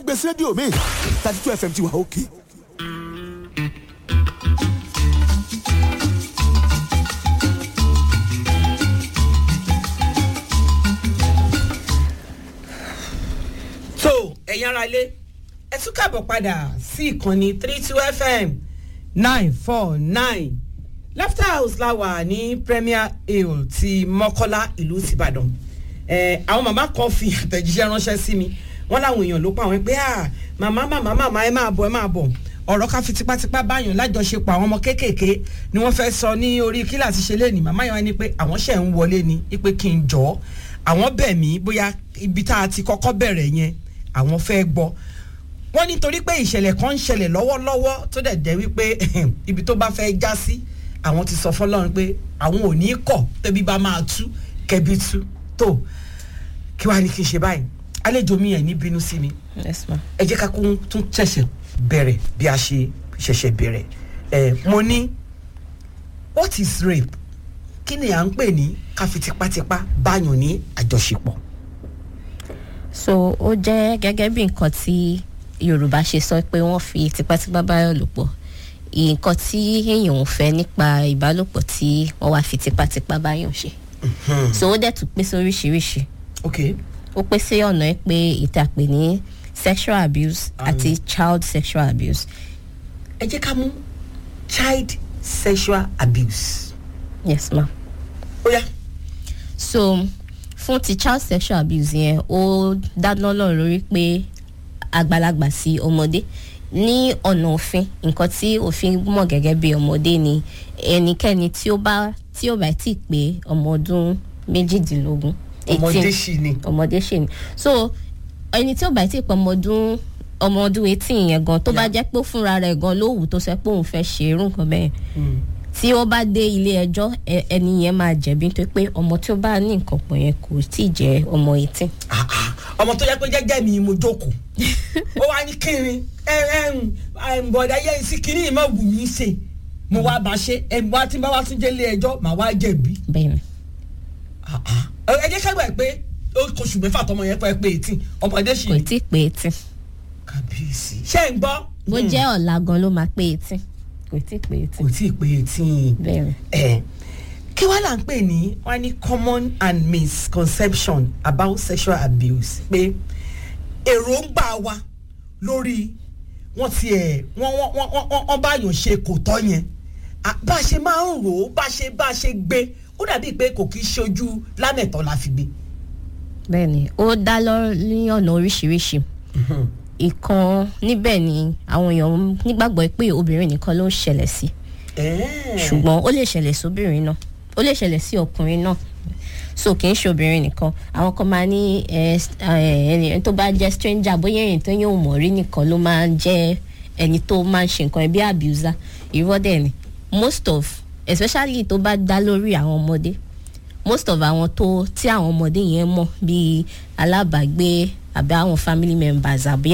gbèsè rédíò mi thirty two fm ti wà òkè. so ẹ̀yin ara ilé ẹ tún kàbọ̀ padà sí ìkànnì three two fm nine four nine laughter house la wà ní premier hill ti mọ́kọ́lá ìlú tìbàdàn ẹ àwọn màmá kan fi àtẹ̀jíṣẹ́ ránṣẹ́ sí mi wọ́n láwọn èèyàn ló pa àwọn pé ah màmá màmá màmá ẹ máa bọ̀ ẹ máa bọ̀ ọ̀rọ̀ ká fi tipátipá báyàn lájọṣepọ̀ àwọn ọmọ kéékèèké ni wọ́n fẹ́ sọ ní orí kíláàsì ṣe léèní màmá yẹn wá ní pé àwọn ṣẹ̀ ń wọlé ni pé kí n jọ́ àwọn bẹ̀ mí bóyá ibi tá a ti kọ́kọ́ bẹ̀rẹ̀ yẹn àwọn fẹ́ gbọ́ wọ́n nítorí pé ìṣẹ̀lẹ̀ kan ń ṣẹlẹ̀ lọ́wọ́lọ́wọ́ tó dẹ̀ jẹ́ wípé ibi tó bá fẹ́ já sí àwọn ti sọ fọlọ́run pé àwọn ò ní kọ̀ tẹ́bí bá máa tú kẹ́bí tú tó kí wàá ní kí n ṣe báyìí àlejò mi ẹ̀ ní bínú sí mi yes ma. ẹ jẹ́ ká kún tún ṣẹ̀ṣẹ̀ bẹ̀rẹ̀ bí a ṣe ṣẹ̀ṣẹ̀ bẹ̀rẹ̀ ẹ̀ mo ní what is rape kí ni à ń pè ní ká fi tipátipá báyàn ní àjọṣepọ̀. so ó jẹ́ gẹ́gẹ́ bí nǹkan tí yorùbá ṣe sọ pé wọ́n fi tipátipá báyọ̀ lò pọ̀ nǹkan tí èèyàn ò fẹ́ nípa ìbálòpọ̀ tí wọ́n wá fi tipátipá báyọ̀ ṣe so ó dẹ̀ tún pín sí oríṣiríṣi ok ó pín sí ọ̀nà ẹ̀ pé ìtàpè ní sexual abuse àti child sexual abuse ẹ jẹ́ ká mú child sexual abuse. yes ma. ó yá so fún ti child sexual abuse yẹn ó dáná lọ́rùn lórí pé àgbàlagbà sí ọmọdé ní ọ̀nà òfin nǹkan tí òfin mọ̀ gẹ́gẹ́ bí ọmọdé ni ẹnikẹ́ni tí ó bá tí ó bá ti pé ọmọ ọdún méjìdínlógún ọmọdé sì ni. ọmọdé ṣì ni so ẹni tí ó bá ti pé ọmọ ọdún ọmọ ọdún eighteen yẹn gan tó bá Yeah. jẹ́ pé ó fúnra rẹ̀ gan ló wù tó sọ pé òun fẹ́ ṣe irú nǹkan bẹ́ẹ̀ tí ó bá dé ilé ẹjọ́ ẹ- ẹni yẹn máa jẹ̀bi nítorí pé ọmọ tí ó bá ní nǹkan pọ̀ yẹn kò tí ì jẹ́ ọmọ eighteen. Ah, ah, ọmọ tó yẹ pé jẹ́jẹ́ mi mo jókòó ó wá ní kírin ẹ ẹ ń bọ̀dá yẹn sí kíní ìmọ̀ wù mí ṣe mo wá bá ṣe ẹ wá tí n bá wá tún jẹ́ ilé ẹjọ́ màá wá jẹ̀bi. bẹ́ẹ̀ ni Ah, ah. ẹ jẹ́ ká gbà pé ó kóṣù mẹ́fà tọmọ yẹn pẹ́ pé eighteen ọmọdé sì kò ni. tí ì pé eighteen kàbíyèsí ṣé ń gbọ́. bó Hmm. jẹ́ ọ̀la gan ló máa pé eighteen kò tí ì pé kò eighteen tí ì pé eighteen. bẹ́ẹ̀ ni. ẹ kí wàá là ń pè ní wọn ní common and misconception about sexual abuse pé èròǹgbà wa lórí wọn ti ẹ wọn wọn wọn wọn wọn bá yàn ṣe kò tọ́ yẹn À, bá a ṣe máa ń rò ó bá a ṣe bá a ṣe gbé ó dàbí pé kò kí í ṣojú lámẹ̀tọ́ la fi gbé. bẹ́ẹ̀ ni ó dá lọ ní ọ̀nà oríṣiríṣi ìkan níbẹ̀ ni àwọn èèyàn nígbàgbọ́ pé obìnrin nìkan ló ń ṣẹlẹ̀ sí ṣùgbọ́n ó lè ṣẹlẹ̀ sóbìnrin náà ó lè ṣẹlẹ̀ sí ọkùnrin náà so kì í ṣe obìnrin nìkan àwọn kan máa ní ẹ ẹ ẹni tó bá jẹ́ stranger bóyá èyí tó yóò mọ̀ rí nìkan ló máa ń jẹ́ ẹni tó máa ń ṣe nǹkan bí abuser irọ́ dẹ̀ ni most of especially tó bá dá lórí àwọn ọmọdé most of àwọn tó tí àwọn ọmọdé yẹn mọ̀ bíi alábàágbé àbí àwọn family members àbí